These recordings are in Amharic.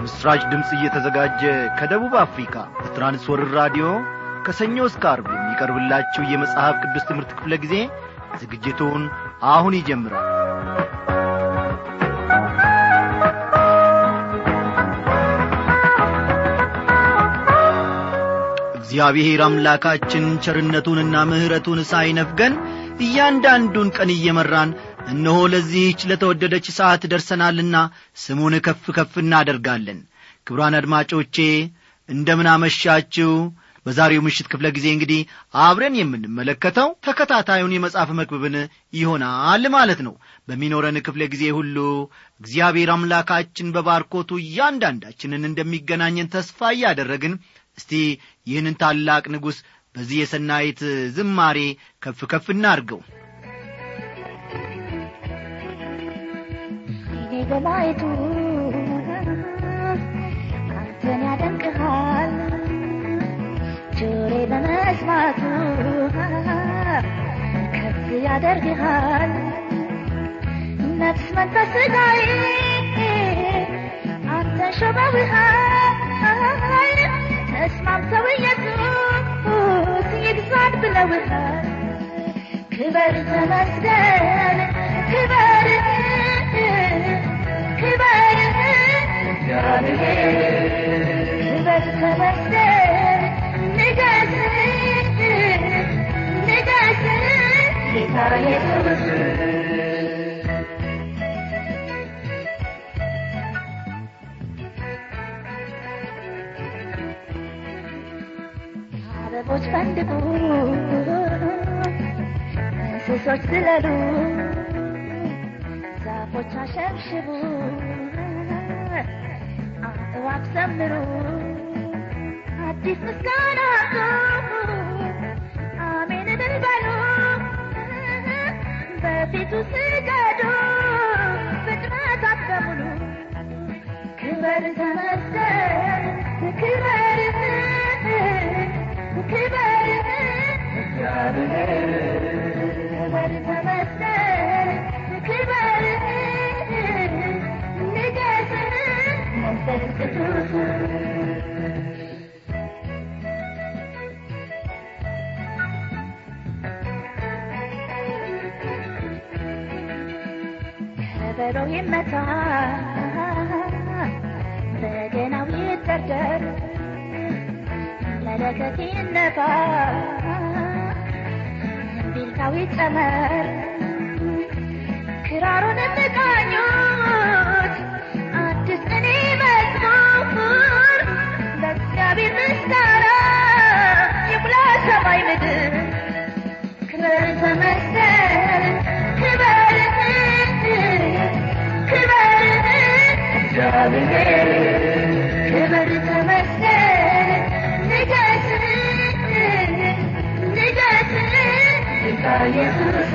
ለምሥራች ድምፅ እየተዘጋጀ ከደቡብ አፍሪካ በትራንስወርር ራዲዮ ከሰኞ እስከ አርብ የሚቀርብላችሁ የመጽሐፍ ቅዱስ ትምህርት ክፍለ ጊዜ ዝግጅቱን አሁን ይጀምራል እግዚአብሔር አምላካችን ቸርነቱንና ምሕረቱን ሳይነፍገን እያንዳንዱን ቀን እየመራን እነሆ ለዚህች ለተወደደች ሰዓት ደርሰናልና ስሙን ከፍ ከፍ እናደርጋለን ክብሯን አድማጮቼ እንደምን አመሻችሁ በዛሬው ምሽት ክፍለ ጊዜ እንግዲህ አብረን የምንመለከተው ተከታታዩን የመጽሐፍ መክብብን ይሆናል ማለት ነው በሚኖረን ክፍለ ጊዜ ሁሉ እግዚአብሔር አምላካችን በባርኮቱ እያንዳንዳችንን እንደሚገናኘን ተስፋ እያደረግን እስቲ ይህንን ታላቅ ንጉሥ በዚህ የሰናይት ዝማሬ ከፍ ከፍ እናርገው እኔ በላይቱ አንተን ያደንቅሃል ጆሬ በመስማቱ ከፍ ያደርግሃል ነፍስ መንፈስ ሥጋዬ አንተን ሾመውሃል ተስማምተው ኢየሱስ ይግዛት ብለውሃል ክበር ተመስገን ክበር ክበር ክበር ተመስገን ንገስ ንገስ ጌታ ኢየሱስ አበቦች ፈንድቁ እንስሶች ዝለሉ ዛፎች አሸብሽቡ አእዋፍ ዘምሩ አዲስ ምስጋና አምጡ አሜን እልል በሉ በፊቱ ስገዱ ፍጥረታት በሙሉ ክበር ተመስገን ክበር ክበር ክበር ተመስገን ክበር ንገስ መንፈስ ቅዱስ ከበሮ ይመታ በገናው ይደርደር መለከት ይነፋ እምቢልታው ይጨመር ክራሩን እንቃኙት አዲስ ቅኔ መዝሙር ለእግዚአብሔር ምስጋና ይሙላ ሰማይ ምድር ክበር ተመስገን ክበር ክበር ክበር ተመስገን ንገስ ንገስ ጌታ ኢየሱስ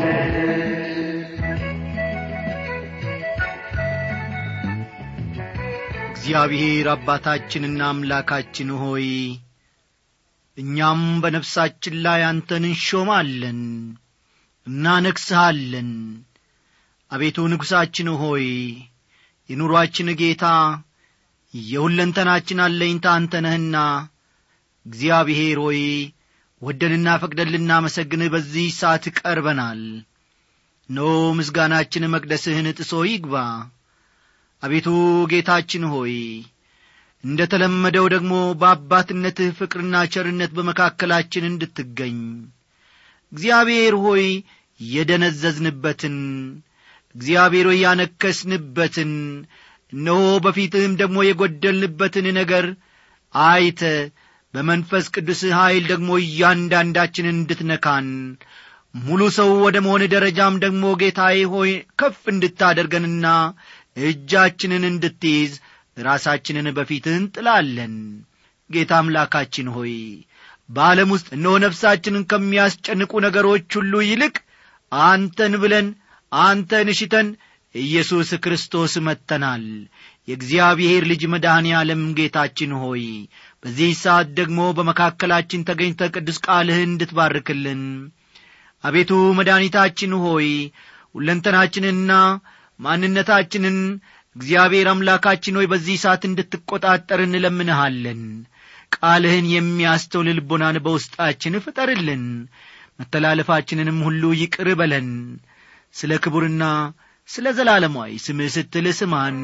እግዚአብሔር አባታችንና አምላካችን ሆይ እኛም በነፍሳችን ላይ አንተን እንሾማለን እናነግሥሃለን አቤቱ ንጉሣችን ሆይ የኑሮአችን ጌታ የሁለንተናችን አለኝታ አንተ ነህና እግዚአብሔር ሆይ ወደንና ፈቅደን ልናመሰግንህ በዚህ ሰዓት ቀርበናል ኖ ምስጋናችን መቅደስህን ጥሶ ይግባ አቤቱ ጌታችን ሆይ እንደ ተለመደው ደግሞ በአባትነትህ ፍቅርና ቸርነት በመካከላችን እንድትገኝ እግዚአብሔር ሆይ የደነዘዝንበትን እግዚአብሔር ሆይ ያነከስንበትን እነሆ በፊትህም ደግሞ የጐደልንበትን ነገር አይተ በመንፈስ ቅዱስ ኀይል ደግሞ እያንዳንዳችንን እንድትነካን ሙሉ ሰው ወደ መሆን ደረጃም ደግሞ ጌታዬ ሆይ ከፍ እንድታደርገንና እጃችንን እንድትይዝ ራሳችንን በፊትህ እንጥላለን ጌታ አምላካችን ሆይ በዓለም ውስጥ እነሆ ነፍሳችንን ከሚያስጨንቁ ነገሮች ሁሉ ይልቅ አንተን ብለን አንተን እሽተን ኢየሱስ ክርስቶስ መጥተናል የእግዚአብሔር ልጅ መድኃኔ ዓለም ጌታችን ሆይ በዚህ ሰዓት ደግሞ በመካከላችን ተገኝተ ቅዱስ ቃልህን እንድትባርክልን አቤቱ መድኃኒታችን ሆይ ሁለንተናችንና ማንነታችንን እግዚአብሔር አምላካችን ሆይ በዚህ ሰዓት እንድትቈጣጠር እንለምንሃለን ቃልህን የሚያስተውል ልቦናን በውስጣችን ፍጠርልን መተላለፋችንንም ሁሉ ይቅር በለን ስለ ክቡርና ስለ ዘላለማዊ ስምህ ስትል ስማን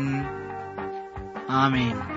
አሜን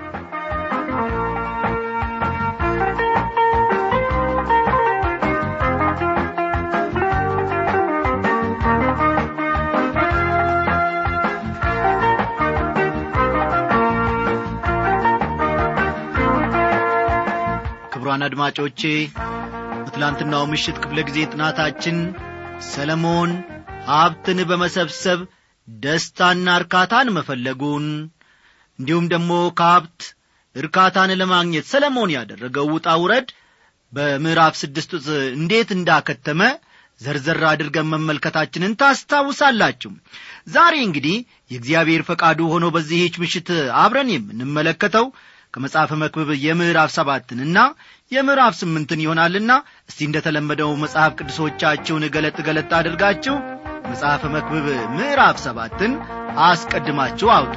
ክቡራን አድማጮቼ በትላንትናው ምሽት ክፍለ ጊዜ ጥናታችን ሰለሞን ሀብትን በመሰብሰብ ደስታና እርካታን መፈለጉን እንዲሁም ደግሞ ከሀብት እርካታን ለማግኘት ሰለሞን ያደረገው ውጣ ውረድ በምዕራፍ ስድስት ውስጥ እንዴት እንዳከተመ ዘርዘር አድርገን መመልከታችንን ታስታውሳላችሁ ዛሬ እንግዲህ የእግዚአብሔር ፈቃዱ ሆኖ በዚህች ምሽት አብረን የምንመለከተው ከመጽሐፈ መክብብ የምዕራፍ ሰባትንና የምዕራፍ ስምንትን ይሆናልና እስቲ እንደተለመደው መጽሐፍ ቅዱሶቻችሁን ገለጥ ገለጥ አድርጋችሁ መጽሐፈ መክብብ ምዕራፍ ሰባትን አስቀድማችሁ አውጡ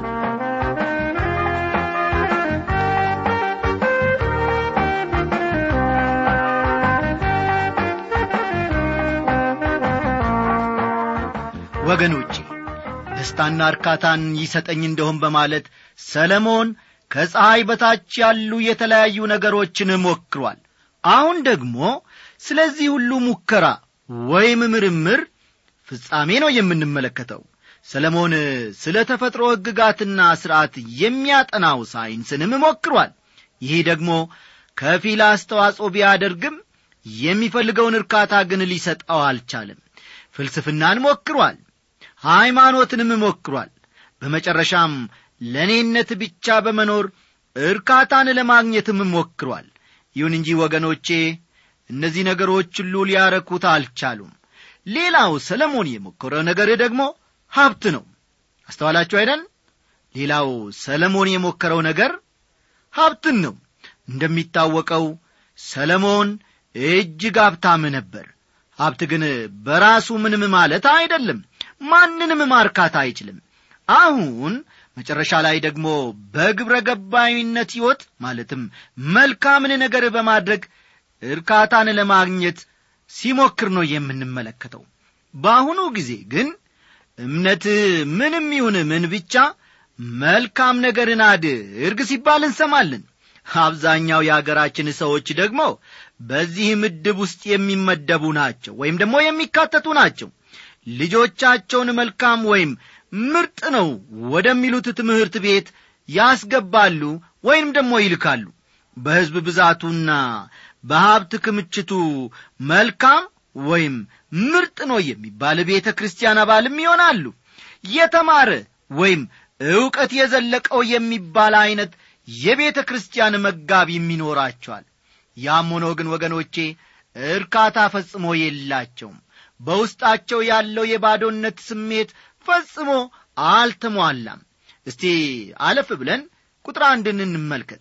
ወገኖቼ ደስታና እርካታን ይሰጠኝ እንደሆን በማለት ሰለሞን ከፀሐይ በታች ያሉ የተለያዩ ነገሮችን ሞክሯል አሁን ደግሞ ስለዚህ ሁሉ ሙከራ ወይም ምርምር ፍጻሜ ነው የምንመለከተው ሰለሞን ስለ ተፈጥሮ ሕግጋትና ሥርዓት የሚያጠናው ሳይንስንም ሞክሯል ይህ ደግሞ ከፊል አስተዋጽኦ ቢያደርግም የሚፈልገውን እርካታ ግን ሊሰጠው አልቻለም ፍልስፍናን ሞክሯል ሃይማኖትንም ሞክሯል በመጨረሻም ለእኔነት ብቻ በመኖር እርካታን ለማግኘትም ሞክሯል ይሁን እንጂ ወገኖቼ እነዚህ ነገሮች ሁሉ ሊያረኩት አልቻሉም ሌላው ሰለሞን የሞከረው ነገር ደግሞ ሀብት ነው አስተዋላችሁ አይደል ሌላው ሰለሞን የሞከረው ነገር ሀብትን ነው እንደሚታወቀው ሰለሞን እጅግ ሀብታም ነበር ሀብት ግን በራሱ ምንም ማለት አይደለም ማንንም ማርካት አይችልም አሁን መጨረሻ ላይ ደግሞ በግብረ ገባዊነት ሕይወት ማለትም መልካምን ነገር በማድረግ እርካታን ለማግኘት ሲሞክር ነው የምንመለከተው በአሁኑ ጊዜ ግን እምነት ምንም ይሁን ምን ብቻ መልካም ነገርን አድርግ ሲባል እንሰማለን አብዛኛው የአገራችን ሰዎች ደግሞ በዚህ ምድብ ውስጥ የሚመደቡ ናቸው ወይም ደግሞ የሚካተቱ ናቸው ልጆቻቸውን መልካም ወይም ምርጥ ነው ወደሚሉት ትምህርት ቤት ያስገባሉ ወይም ደግሞ ይልካሉ በሕዝብ ብዛቱና በሀብት ክምችቱ መልካም ወይም ምርጥ ነው የሚባል ቤተ ክርስቲያን አባልም ይሆናሉ የተማረ ወይም ዕውቀት የዘለቀው የሚባል ዐይነት የቤተ ክርስቲያን መጋቢም ይኖራቸዋል ያም ሆኖ ግን ወገኖቼ እርካታ ፈጽሞ የላቸውም በውስጣቸው ያለው የባዶነት ስሜት ፈጽሞ አልተሟላም እስቲ አለፍ ብለን ቁጥር አንድን እንመልከት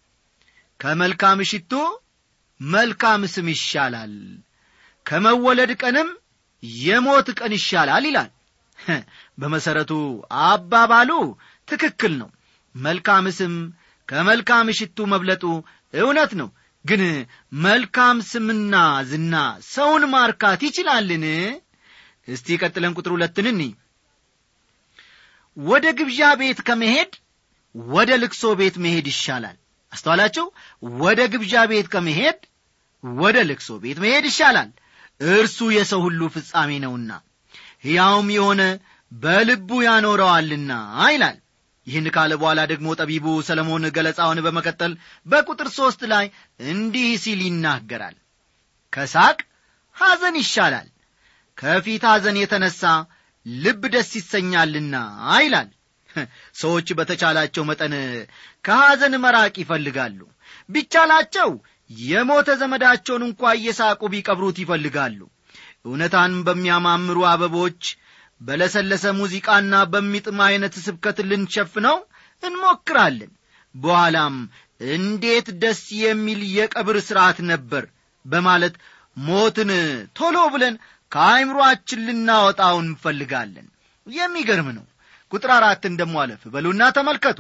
ከመልካም ሽቶ መልካም ስም ይሻላል ከመወለድ ቀንም የሞት ቀን ይሻላል ይላል በመሠረቱ አባባሉ ትክክል ነው መልካም ስም ከመልካም ሽቱ መብለጡ እውነት ነው ግን መልካም ስምና ዝና ሰውን ማርካት ይችላልን እስቲ ቀጥለን ቁጥር ሁለትን እኒ ወደ ግብዣ ቤት ከመሄድ ወደ ልክሶ ቤት መሄድ ይሻላል አስተዋላችሁ ወደ ግብዣ ቤት ከመሄድ ወደ ልክሶ ቤት መሄድ ይሻላል እርሱ የሰው ሁሉ ፍጻሜ ነውና ሕያውም የሆነ በልቡ ያኖረዋልና ይላል ይህን ካለ በኋላ ደግሞ ጠቢቡ ሰለሞን ገለጻውን በመቀጠል በቁጥር ሦስት ላይ እንዲህ ሲል ይናገራል ከሳቅ ሐዘን ይሻላል ከፊት ሐዘን የተነሣ ልብ ደስ ይሰኛልና ይላል ሰዎች በተቻላቸው መጠን ከሐዘን መራቅ ይፈልጋሉ ቢቻላቸው የሞተ ዘመዳቸውን እንኳ እየሳቁ ቢቀብሩት ይፈልጋሉ እውነታን በሚያማምሩ አበቦች በለሰለሰ ሙዚቃና በሚጥም ዐይነት ስብከት ልንሸፍነው እንሞክራለን በኋላም እንዴት ደስ የሚል የቀብር ሥርዓት ነበር በማለት ሞትን ቶሎ ብለን ከአይምሮአችን ልናወጣው እንፈልጋለን የሚገርም ነው ቁጥር አራትን ደሞ አለፍ በሉና ተመልከቱ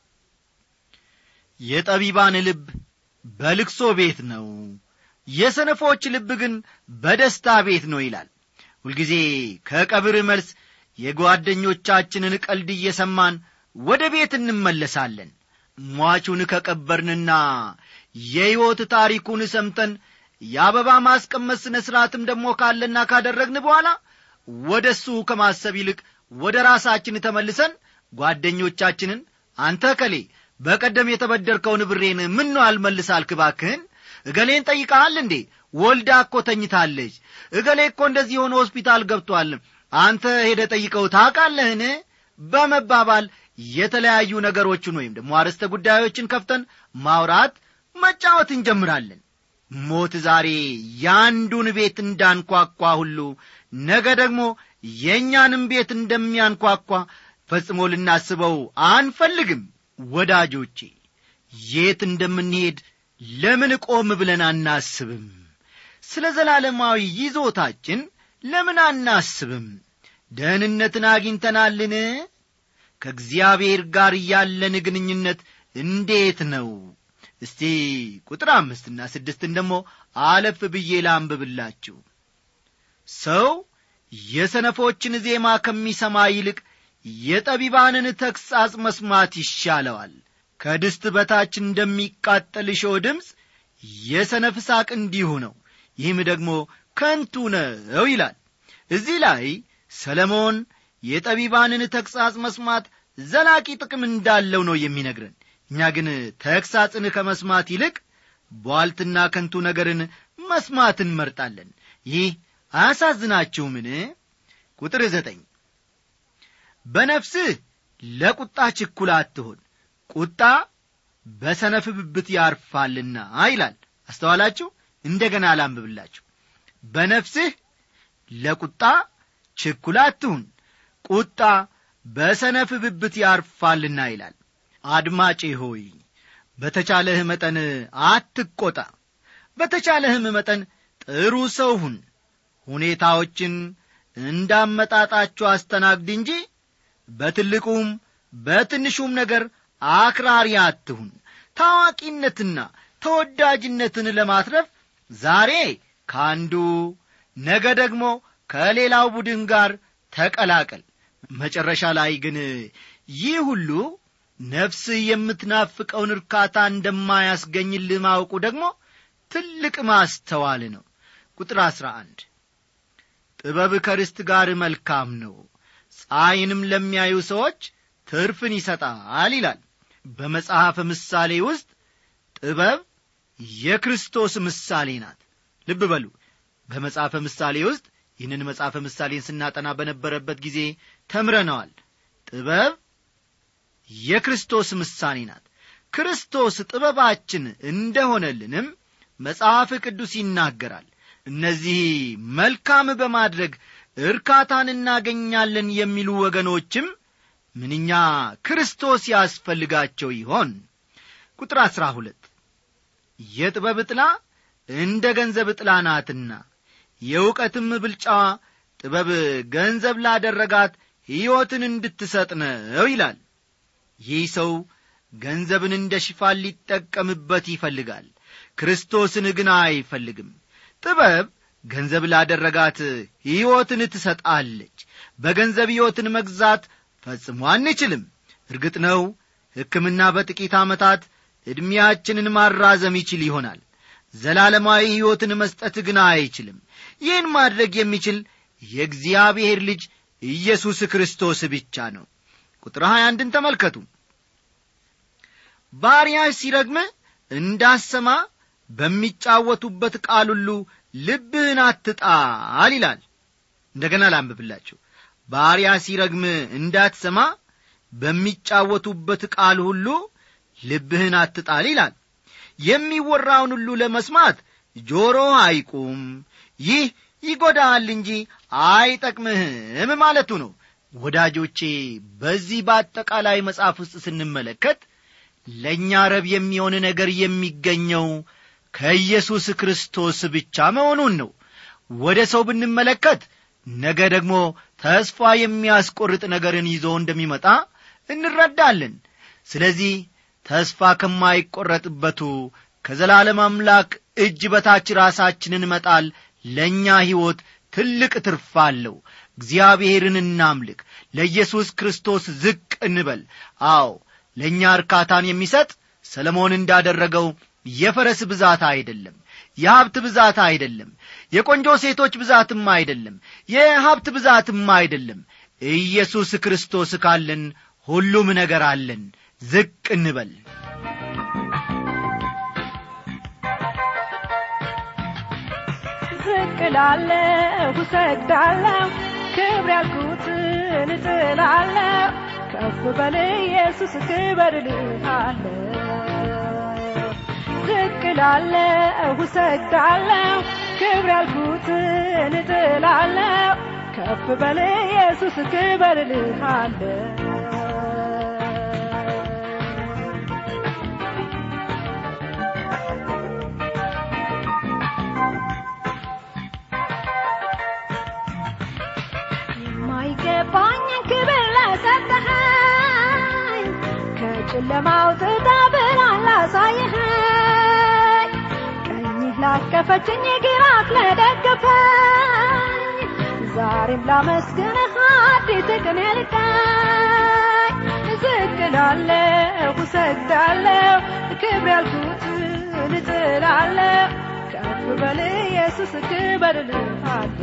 የጠቢባን ልብ በልቅሶ ቤት ነው የሰነፎች ልብ ግን በደስታ ቤት ነው ይላል ሁልጊዜ ከቀብር መልስ የጓደኞቻችንን ቀልድ እየሰማን ወደ ቤት እንመለሳለን ሟቹን ከቀበርንና የሕይወት ታሪኩን ሰምተን የአበባ ማስቀመጥ ሥነ ሥርዓትም ደግሞ ካለና ካደረግን በኋላ ወደ እሱ ከማሰብ ይልቅ ወደ ራሳችን ተመልሰን ጓደኞቻችንን አንተ ከሌ በቀደም የተበደርከውን ብሬን ምን ነው አልመልስ ባክህን እገሌን ጠይቀሃል እንዴ ወልዳ እኮ ተኝታለች እገሌ እኮ እንደዚህ የሆነ ሆስፒታል ገብቷል አንተ ሄደ ጠይቀው ታውቃለህን በመባባል የተለያዩ ነገሮችን ወይም ደግሞ አርዕስተ ጉዳዮችን ከፍተን ማውራት መጫወት እንጀምራለን ሞት ዛሬ ያንዱን ቤት እንዳንኳኳ ሁሉ ነገ ደግሞ የእኛንም ቤት እንደሚያንኳኳ ፈጽሞ ልናስበው አንፈልግም ወዳጆቼ የት እንደምንሄድ ለምን ቆም ብለን አናስብም ስለ ዘላለማዊ ይዞታችን ለምን አናስብም ደህንነትን አግኝተናልን ከእግዚአብሔር ጋር ያለን ግንኙነት እንዴት ነው እስቲ ቁጥር አምስትና ስድስትን ደግሞ አለፍ ብዬ ላንብብላችሁ ሰው የሰነፎችን ዜማ ከሚሰማ ይልቅ የጠቢባንን ተግሣጽ መስማት ይሻለዋል ከድስት በታች እንደሚቃጠል እሾህ ድምፅ የሰነፍ ሳቅ እንዲሁ ነው ይህም ደግሞ ከንቱ ነው ይላል እዚህ ላይ ሰለሞን የጠቢባንን ተግሣጽ መስማት ዘላቂ ጥቅም እንዳለው ነው የሚነግረን እኛ ግን ተግሣጽን ከመስማት ይልቅ ቧልትና ከንቱ ነገርን መስማት እንመርጣለን ይህ አያሳዝናችሁምን ቁጥር ዘጠኝ በነፍስህ ለቁጣ ችኩል አትሆን ቁጣ በሰነፍ ብብት ያርፋልና ይላል አስተዋላችሁ እንደገና አላንብብላችሁ በነፍስህ ለቁጣ ችኩል አትሁን ቁጣ በሰነፍ ብብት ያርፋልና ይላል አድማጬ ሆይ በተቻለህ መጠን አትቆጣ በተቻለህም መጠን ጥሩ ሰው ሁን ሁኔታዎችን እንዳመጣጣችሁ አስተናግድ እንጂ በትልቁም በትንሹም ነገር አክራሪ አትሁን ታዋቂነትና ተወዳጅነትን ለማትረፍ ዛሬ ከአንዱ ነገ ደግሞ ከሌላው ቡድን ጋር ተቀላቀል መጨረሻ ላይ ግን ይህ ሁሉ ነፍስህ የምትናፍቀውን እርካታ እንደማያስገኝልህ ማወቁ ደግሞ ትልቅ ማስተዋል ነው ቁጥር አሥራ አንድ ጥበብ ከርስት ጋር መልካም ነው ፀሐይንም ለሚያዩ ሰዎች ትርፍን ይሰጣል ይላል በመጽሐፈ ምሳሌ ውስጥ ጥበብ የክርስቶስ ምሳሌ ናት ልብ በሉ በመጽሐፈ ምሳሌ ውስጥ ይህንን መጽሐፈ ምሳሌን ስናጠና በነበረበት ጊዜ ተምረነዋል ጥበብ የክርስቶስ ምሳሌ ናት ክርስቶስ ጥበባችን እንደሆነልንም መጽሐፍ ቅዱስ ይናገራል እነዚህ መልካም በማድረግ እርካታን እናገኛለን የሚሉ ወገኖችም ምንኛ ክርስቶስ ያስፈልጋቸው ይሆን ቁጥር አሥራ ሁለት የጥበብ ጥላ እንደ ገንዘብ ጥላ ናትና የእውቀትም ብልጫዋ ጥበብ ገንዘብ ላደረጋት ሕይወትን እንድትሰጥ ነው ይላል ይህ ሰው ገንዘብን እንደ ሽፋን ሊጠቀምበት ይፈልጋል ክርስቶስን ግን አይፈልግም ጥበብ ገንዘብ ላደረጋት ሕይወትን ትሰጣለች በገንዘብ ሕይወትን መግዛት ፈጽሞ አንችልም እርግጥ ነው ሕክምና በጥቂት ዓመታት ዕድሜያችንን ማራዘም ይችል ይሆናል ዘላለማዊ ሕይወትን መስጠት ግን አይችልም ይህን ማድረግ የሚችል የእግዚአብሔር ልጅ ኢየሱስ ክርስቶስ ብቻ ነው ቁጥር 21ን ተመልከቱ ባሪያህ ሲረግምህ እንዳሰማ በሚጫወቱበት ቃል ሁሉ ልብህን አትጣል ይላል እንደገና ላንብብላችሁ ባሪያ ሲረግም እንዳትሰማ በሚጫወቱበት ቃል ሁሉ ልብህን አትጣል ይላል የሚወራውን ሁሉ ለመስማት ጆሮ አይቁም ይህ ይጐዳሃል እንጂ አይጠቅምህም ማለቱ ነው ወዳጆቼ በዚህ በአጠቃላይ መጽሐፍ ውስጥ ስንመለከት ለእኛ ረብ የሚሆን ነገር የሚገኘው ከኢየሱስ ክርስቶስ ብቻ መሆኑን ነው ወደ ሰው ብንመለከት ነገ ደግሞ ተስፋ የሚያስቆርጥ ነገርን ይዞ እንደሚመጣ እንረዳለን ስለዚህ ተስፋ ከማይቈረጥበቱ ከዘላለም አምላክ እጅ በታች ራሳችንን መጣል ለእኛ ሕይወት ትልቅ ትርፍ አለው እግዚአብሔርን እናምልክ ለኢየሱስ ክርስቶስ ዝቅ እንበል አዎ ለእኛ እርካታን የሚሰጥ ሰለሞን እንዳደረገው የፈረስ ብዛት አይደለም የሀብት ብዛት አይደለም የቆንጆ ሴቶች ብዛትም አይደለም የሀብት ብዛትም አይደለም ኢየሱስ ክርስቶስ ካለን ሁሉም ነገር አለን ዝቅ እንበል ዝቅ ላለሁ እሰግዳለሁ ክብር ያልኩትን እጥላለሁ ከፍ በል ኢየሱስ ክበር እልሃለሁ ዝቅ ላለሁ እሰግዳለሁ ክብር ያልኩትን እጥላለሁ ከፍ በል ኢየሱስ ክበር እልሃለሁ የማይገባኝን ክብር ለሰጠኸኝ ከጨለማ አውጥተህ ብርሃን ላሳየኸኝ ቀኝህ ላቀፈችኝ ግራህ ለደገፈኝ ዛሬም ላመስግንህ አዲስ ቀን ልቀኝ ዝቅ እላለሁ እሰግዳለሁ ክብር ያልኩትን እጥላለሁ ከፍ በል ኢየሱስ ክበር እልሃለሁ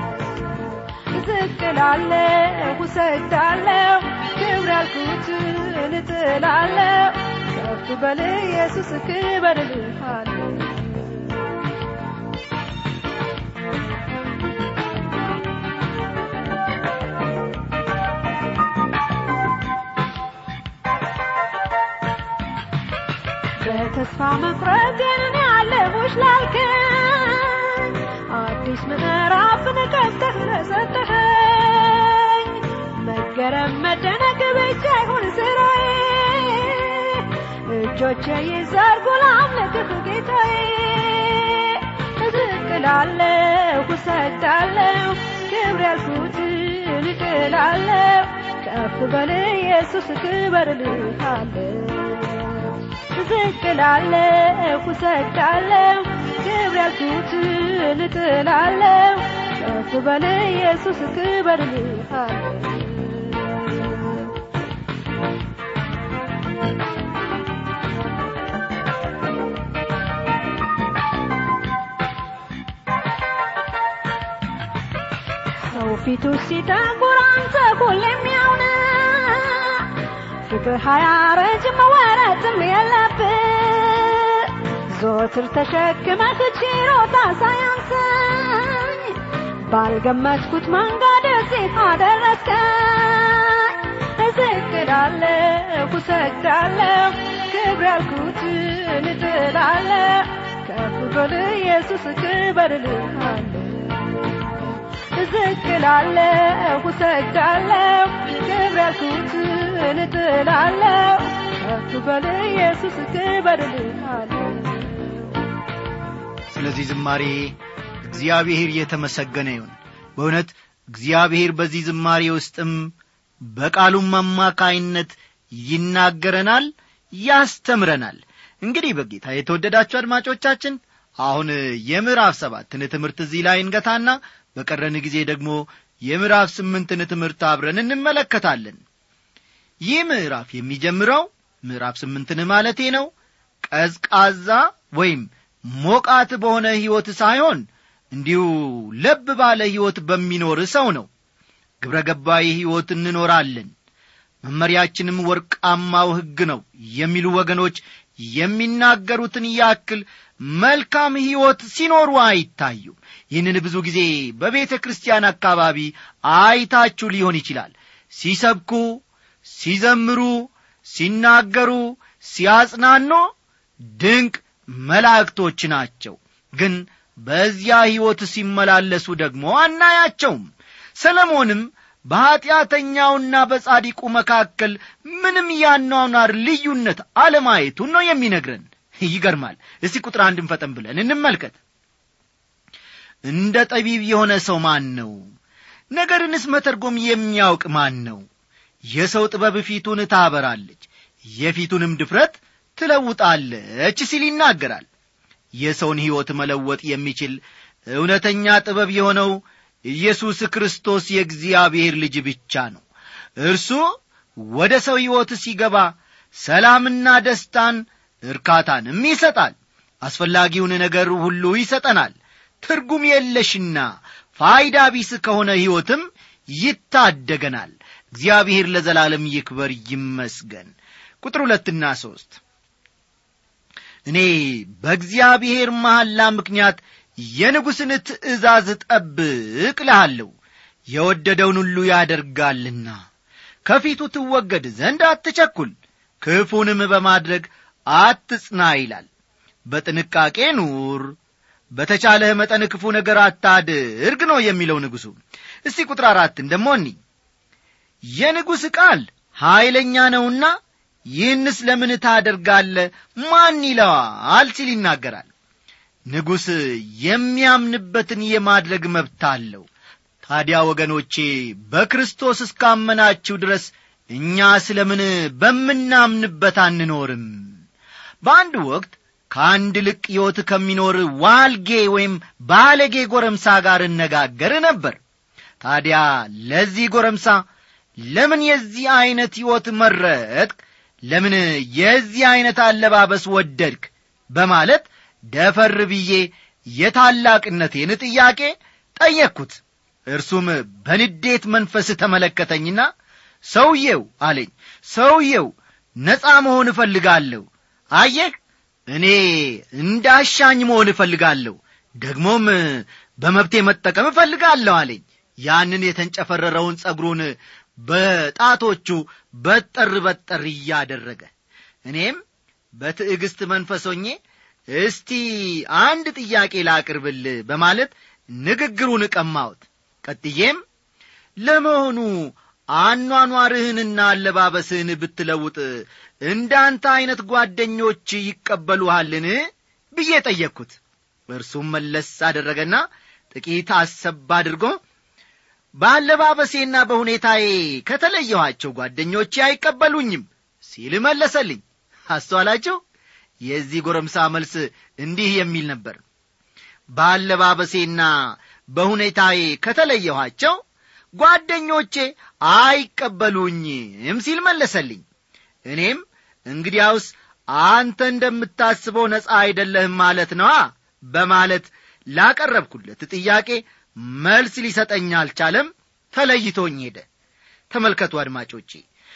ዝቅ እላለሁ እሰግዳለሁ ክብር ያልኩትን እጥላለሁ ከፍ በል ኢየሱስ ክበር እልሃለሁ በተስፋ መቁረጤን እኔ አለሙሽ ላልከኝ አዲስ ምዕራፍን ከፍተህ ለሰጠኸኝ መገረም መደነቅ ብቻ ይሁን ስራዬ እጆቼ ይዘርጉ ላምልክህ ጌታዬ ዝቅ እላለሁ እሰግዳለሁ ክብር ያልኩትን እጥላለሁ ከፍ በል ኢየሱስ ክበር እልሃለሁ ዝቅ እላለሁ እሰግዳለሁ ክብር ያልኩትን እጥላለሁ ከፍ በል ኢየሱስ ክበር እልሃለሁ ሰው ፊቱ ሲጠቁር አንተ ሁሌም ያው ነህ ፊትህ አያረጅም ወረትም የለብህ ዞትር ተሸክመህ ችሮታ ሳያንሰኝ ባልገመትኩት መንገድ እዚህ አደረስከኝ ዝቅ እላለሁ እሰግዳለሁ ክብር ያልኩትን እጥላለሁ ከፍ በል ኢየሱስ ክበር እልሃለሁ ዝቅ እላለሁ እሰግዳለሁ ክብር ያልኩትን እጥላለሁ ከፍ በል ኢየሱስ ክበር እልሃለሁ ስለዚህ ዝማሬ እግዚአብሔር የተመሰገነ ይሁን በእውነት እግዚአብሔር በዚህ ዝማሬ ውስጥም በቃሉም አማካይነት ይናገረናል ያስተምረናል እንግዲህ በጌታ የተወደዳችሁ አድማጮቻችን አሁን የምዕራፍ ሰባትን ትምህርት እዚህ ላይ እንገታና በቀረን ጊዜ ደግሞ የምዕራፍ ስምንትን ትምህርት አብረን እንመለከታለን ይህ ምዕራፍ የሚጀምረው ምዕራፍ ስምንትን ማለቴ ነው ቀዝቃዛ ወይም ሞቃት በሆነ ሕይወት ሳይሆን እንዲሁ ለብ ባለ ሕይወት በሚኖር ሰው ነው ግብረ ገባዊ ሕይወት እንኖራለን መመሪያችንም ወርቃማው ሕግ ነው የሚሉ ወገኖች የሚናገሩትን ያክል መልካም ሕይወት ሲኖሩ አይታዩም ይህንን ብዙ ጊዜ በቤተ ክርስቲያን አካባቢ አይታችሁ ሊሆን ይችላል ሲሰብኩ ሲዘምሩ ሲናገሩ ሲያጽናኑ ድንቅ መላእክቶች ናቸው ግን በዚያ ሕይወት ሲመላለሱ ደግሞ አናያቸውም ሰለሞንም በኀጢአተኛውና በጻዲቁ መካከል ምንም ያኗኗር ልዩነት አለማየቱን ነው የሚነግረን ይገርማል እስቲ ቁጥር አንድን ፈጠን ብለን እንመልከት እንደ ጠቢብ የሆነ ሰው ማን ነው ነገርንስ መተርጎም የሚያውቅ ማን ነው የሰው ጥበብ ፊቱን ታበራለች የፊቱንም ድፍረት ትለውጣለች ሲል ይናገራል የሰውን ሕይወት መለወጥ የሚችል እውነተኛ ጥበብ የሆነው ኢየሱስ ክርስቶስ የእግዚአብሔር ልጅ ብቻ ነው እርሱ ወደ ሰው ሕይወት ሲገባ ሰላምና ደስታን እርካታንም ይሰጣል አስፈላጊውን ነገር ሁሉ ይሰጠናል ትርጉም የለሽና ፋይዳ ቢስ ከሆነ ሕይወትም ይታደገናል እግዚአብሔር ለዘላለም ይክበር ይመስገን ቁጥር ሁለትና ሦስት እኔ በእግዚአብሔር መሐላ ምክንያት የንጉሥን ትእዛዝ ጠብቅ ልሃለሁ የወደደውን ሁሉ ያደርጋልና ከፊቱ ትወገድ ዘንድ አትቸኩል ክፉንም በማድረግ አትጽና ይላል በጥንቃቄ ኑር በተቻለህ መጠን ክፉ ነገር አታድርግ ነው የሚለው ንጉሡ እስቲ ቁጥር አራትን ደሞ እኒ የንጉሥ ቃል ኀይለኛ ነውና ይህንስ ለምን ታደርጋለ ማን ይለዋል ሲል ይናገራል ንጉሥ የሚያምንበትን የማድረግ መብት አለው ታዲያ ወገኖቼ በክርስቶስ እስካመናችሁ ድረስ እኛ ስለ ምን በምናምንበት አንኖርም በአንድ ወቅት ከአንድ ልቅ ሕይወት ከሚኖር ዋልጌ ወይም ባለጌ ጎረምሳ ጋር እነጋገር ነበር ታዲያ ለዚህ ጎረምሳ ለምን የዚህ ዐይነት ሕይወት መረጥክ ለምን የዚህ ዐይነት አለባበስ ወደድክ በማለት ደፈር ብዬ የታላቅነቴን ጥያቄ ጠየቅኩት እርሱም በንዴት መንፈስ ተመለከተኝና ሰውየው አለኝ ሰውየው ነፃ መሆን እፈልጋለሁ አየህ እኔ እንዳሻኝ መሆን እፈልጋለሁ ደግሞም በመብቴ መጠቀም እፈልጋለሁ አለኝ ያንን የተንጨፈረረውን ጸጉሩን በጣቶቹ በጠር በጠር እያደረገ እኔም በትዕግሥት መንፈሶኜ እስቲ አንድ ጥያቄ ላቅርብል በማለት ንግግሩን ቀማሁት ቀጥዬም ለመሆኑ አኗኗርህንና አለባበስህን ብትለውጥ እንዳንተ ዐይነት ጓደኞች ይቀበሉሃልን ብዬ ጠየቅኩት እርሱም መለስ አደረገና ጥቂት አሰብ አድርጎ በአለባበሴና በሁኔታዬ ከተለየኋቸው ጓደኞቼ አይቀበሉኝም ሲል መለሰልኝ አስተዋላችሁ የዚህ ጎረምሳ መልስ እንዲህ የሚል ነበር በአለባበሴና በሁኔታዬ ከተለየኋቸው ጓደኞቼ አይቀበሉኝም ሲል መለሰልኝ እኔም እንግዲያውስ አንተ እንደምታስበው ነፃ አይደለህም ማለት ነዋ በማለት ላቀረብኩለት ጥያቄ መልስ ሊሰጠኝ አልቻለም ተለይቶኝ ሄደ ተመልከቱ አድማጮቼ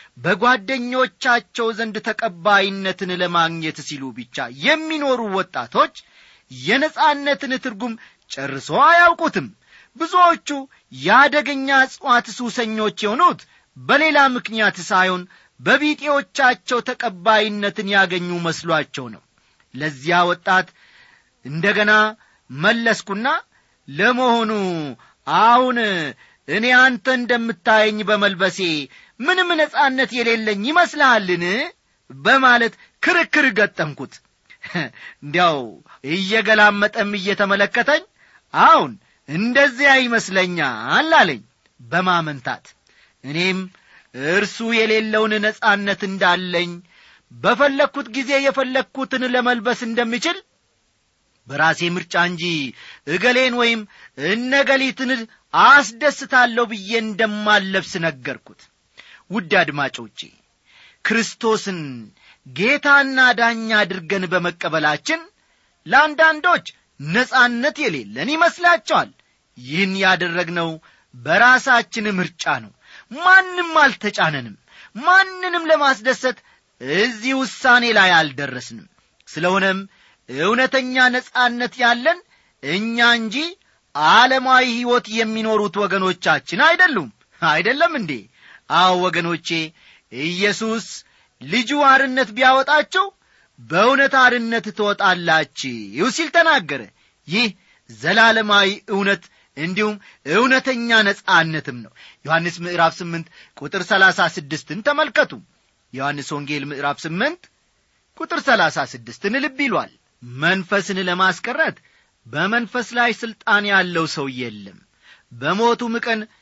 በጓደኞቻቸው ዘንድ ተቀባይነትን ለማግኘት ሲሉ ብቻ የሚኖሩ ወጣቶች የነጻነትን ትርጉም ጨርሶ አያውቁትም ብዙዎቹ የአደገኛ እጽዋት ሱሰኞች የሆኑት በሌላ ምክንያት ሳይሆን በቢጤዎቻቸው ተቀባይነትን ያገኙ መስሏቸው ነው ለዚያ ወጣት እንደገና መለስኩና ለመሆኑ አሁን እኔ አንተ እንደምታየኝ በመልበሴ ምንም ነጻነት የሌለኝ ይመስልሃልን በማለት ክርክር ገጠምኩት እንዲያው እየገላመጠም እየተመለከተኝ አሁን እንደዚያ ይመስለኛል አለኝ በማመንታት እኔም እርሱ የሌለውን ነጻነት እንዳለኝ በፈለግኩት ጊዜ የፈለግኩትን ለመልበስ እንደምችል በራሴ ምርጫ እንጂ እገሌን ወይም እነገሊትን አስደስታለሁ ብዬ እንደማለብስ ነገርኩት ውድ አድማጮቼ ክርስቶስን ጌታና ዳኛ አድርገን በመቀበላችን ለአንዳንዶች ነጻነት የሌለን ይመስላቸዋል ይህን ያደረግነው በራሳችን ምርጫ ነው ማንም አልተጫነንም ማንንም ለማስደሰት እዚህ ውሳኔ ላይ አልደረስንም ስለሆነም እውነተኛ ነጻነት ያለን እኛ እንጂ ዓለማዊ ሕይወት የሚኖሩት ወገኖቻችን አይደሉም አይደለም እንዴ አዎ ወገኖቼ ኢየሱስ ልጁ አርነት ቢያወጣቸው በእውነት አርነት ትወጣላችሁ ሲል ተናገረ ይህ ዘላለማዊ እውነት እንዲሁም እውነተኛ ነጻነትም ነው ዮሐንስ ምዕራፍ ስምንት ቁጥር ሰላሳ ስድስትን ተመልከቱ ዮሐንስ ወንጌል ምዕራፍ ስምንት ቁጥር ሰላሳ ስድስትን ልብ ይሏል መንፈስን ለማስቀረት በመንፈስ ላይ ሥልጣን ያለው ሰው የለም በሞቱም ቀን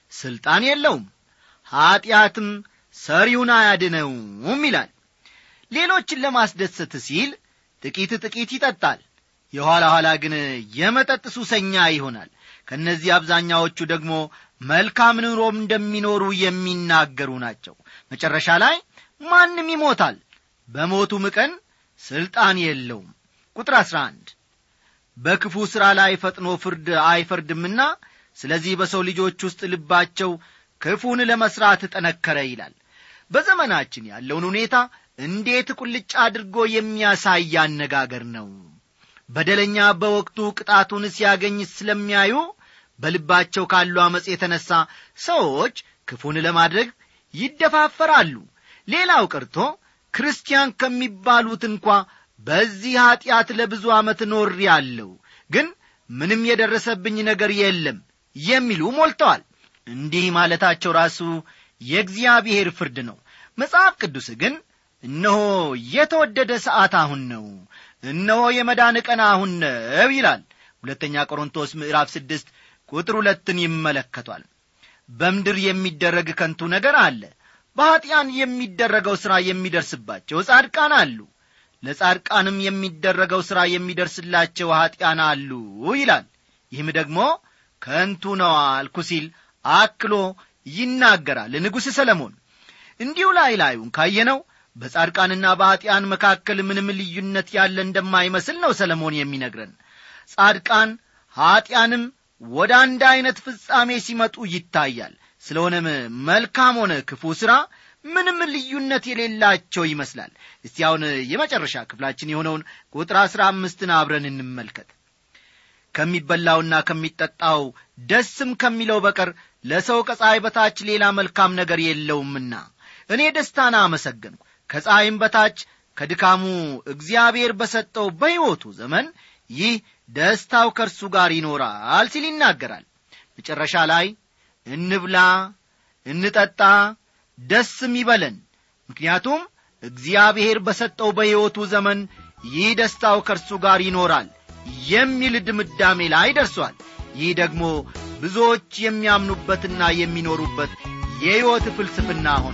ሥልጣን የለውም ኀጢአትም ሰሪውን አያድነውም ይላል ሌሎችን ለማስደሰት ሲል ጥቂት ጥቂት ይጠጣል የኋላ ኋላ ግን የመጠጥ ሱሰኛ ይሆናል ከእነዚህ አብዛኛዎቹ ደግሞ መልካም ኑሮም እንደሚኖሩ የሚናገሩ ናቸው መጨረሻ ላይ ማንም ይሞታል በሞቱም ቀን ሥልጣን የለውም ቁጥር አሥራ አንድ በክፉ ሥራ ላይ ፈጥኖ ፍርድ አይፈርድምና ስለዚህ በሰው ልጆች ውስጥ ልባቸው ክፉን ለመሥራት ጠነከረ ይላል በዘመናችን ያለውን ሁኔታ እንዴት ቁልጭ አድርጎ የሚያሳይ አነጋገር ነው በደለኛ በወቅቱ ቅጣቱን ሲያገኝ ስለሚያዩ በልባቸው ካሉ ዓመፅ የተነሣ ሰዎች ክፉን ለማድረግ ይደፋፈራሉ ሌላው ቀርቶ ክርስቲያን ከሚባሉት እንኳ በዚህ ኀጢአት ለብዙ ዓመት ኖር ያለው ግን ምንም የደረሰብኝ ነገር የለም የሚሉ ሞልተዋል እንዲህ ማለታቸው ራሱ የእግዚአብሔር ፍርድ ነው መጽሐፍ ቅዱስ ግን እነሆ የተወደደ ሰዓት አሁን ነው እነሆ የመዳን ቀን አሁን ነው ይላል ሁለተኛ ቆሮንቶስ ምዕራፍ ስድስት ቁጥር ሁለትን ይመለከቷል በምድር የሚደረግ ከንቱ ነገር አለ በኀጢአን የሚደረገው ሥራ የሚደርስባቸው ጻድቃን አሉ ለጻድቃንም የሚደረገው ሥራ የሚደርስላቸው ኀጢአን አሉ ይላል ይህም ደግሞ ከንቱ ነው አልኩ ሲል አክሎ ይናገራል ንጉሥ ሰለሞን እንዲሁ ላይ ላዩን ካየነው በጻድቃንና በኀጢአን መካከል ምንም ልዩነት ያለ እንደማይመስል ነው ሰለሞን የሚነግረን ጻድቃን ኀጢአንም ወደ አንድ ዐይነት ፍጻሜ ሲመጡ ይታያል ስለሆነም መልካም ሆነ ክፉ ሥራ ምንም ልዩነት የሌላቸው ይመስላል እስቲ አሁን የመጨረሻ ክፍላችን የሆነውን ቁጥር አሥራ አምስትን አብረን እንመልከት ከሚበላውና ከሚጠጣው ደስም ከሚለው በቀር ለሰው ከፀሐይ በታች ሌላ መልካም ነገር የለውምና እኔ ደስታን አመሰገንኩ ከፀሐይም በታች ከድካሙ እግዚአብሔር በሰጠው በሕይወቱ ዘመን ይህ ደስታው ከእርሱ ጋር ይኖራል ሲል ይናገራል መጨረሻ ላይ እንብላ እንጠጣ ደስም ይበለን ምክንያቱም እግዚአብሔር በሰጠው በሕይወቱ ዘመን ይህ ደስታው ከእርሱ ጋር ይኖራል የሚል ድምዳሜ ላይ ደርሷል ይህ ደግሞ ብዙዎች የሚያምኑበትና የሚኖሩበት የሕይወት ፍልስፍና ሆነ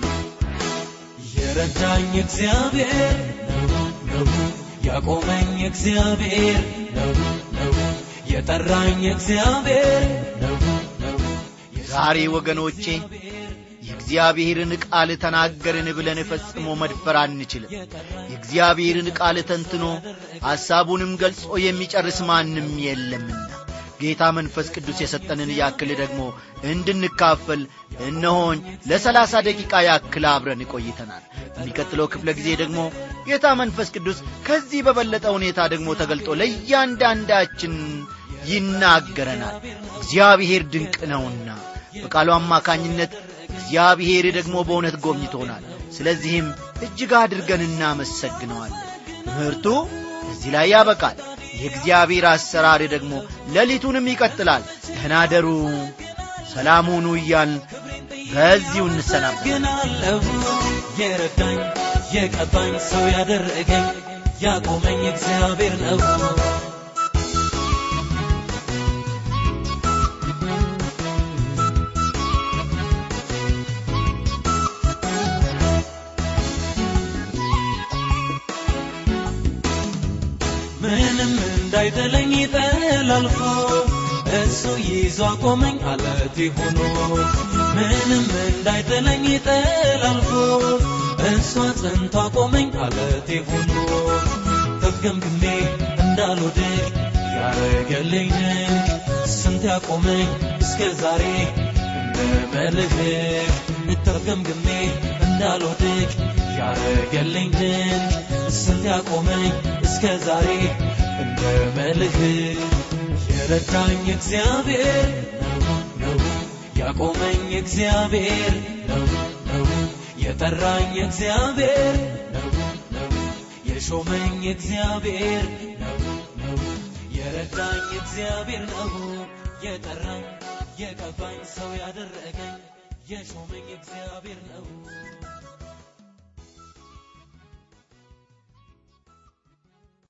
የረዳኝ እግዚአብሔር ነው ነው ያቆመኝ እግዚአብሔር ነው ነው የጠራኝ እግዚአብሔር ነው ነው ዛሬ ወገኖቼ የእግዚአብሔርን ቃል ተናገርን ብለን ፈጽሞ መድፈር አንችልም የእግዚአብሔርን ቃል ተንትኖ ሐሳቡንም ገልጾ የሚጨርስ ማንም የለምና ጌታ መንፈስ ቅዱስ የሰጠንን ያክል ደግሞ እንድንካፈል እነሆኝ ለሰላሳ ደቂቃ ያክል አብረን ቆይተናል በሚቀጥለው ክፍለ ጊዜ ደግሞ ጌታ መንፈስ ቅዱስ ከዚህ በበለጠ ሁኔታ ደግሞ ተገልጦ ለእያንዳንዳችን ይናገረናል እግዚአብሔር ድንቅ ነውና በቃሉ አማካኝነት እግዚአብሔር ደግሞ በእውነት ጎብኝቶናል ስለዚህም እጅግ አድርገን እናመሰግነዋለን ትምህርቱ እዚህ ላይ ያበቃል የእግዚአብሔር አሰራር ደግሞ ሌሊቱንም ይቀጥላል ደህናደሩ ሰላም ሁኑ እያል በዚሁ እንሰናበት ግን አለሁ የረዳኝ የቀባኝ ሰው ያደረገኝ ያቆመኝ እግዚአብሔር ነው ምንም እንዳይጥለኝ ጠላልፎ እሱ ይዞ አቆመኝ አለቴ ሆኖ ምንም እንዳይጥለኝ ጠላልፎ እሱ አጽንቶ አቆመኝ አለቴ ሆኖ ተፍገምግሜ እንዳልወድቅ ያረገልኝ ድንቅ ስንት ያቆመኝ እስከ ዛሬ እንደ መልህቅ ተፍገምግሜ እንዳልወድቅ ያረገልኝ ድንቅ ስንት ያቆመኝ እስከ ዛሬ እንደ መልህ የረዳኝ እግዚአብሔር ነው ነው ያቆመኝ እግዚአብሔር ነው ነው የጠራኝ እግዚአብሔር ነው ነው የሾመኝ እግዚአብሔር ነው ነው የረዳኝ እግዚአብሔር ነው የጠራኝ የቀባኝ ሰው ያደረገኝ የሾመኝ እግዚአብሔር ነው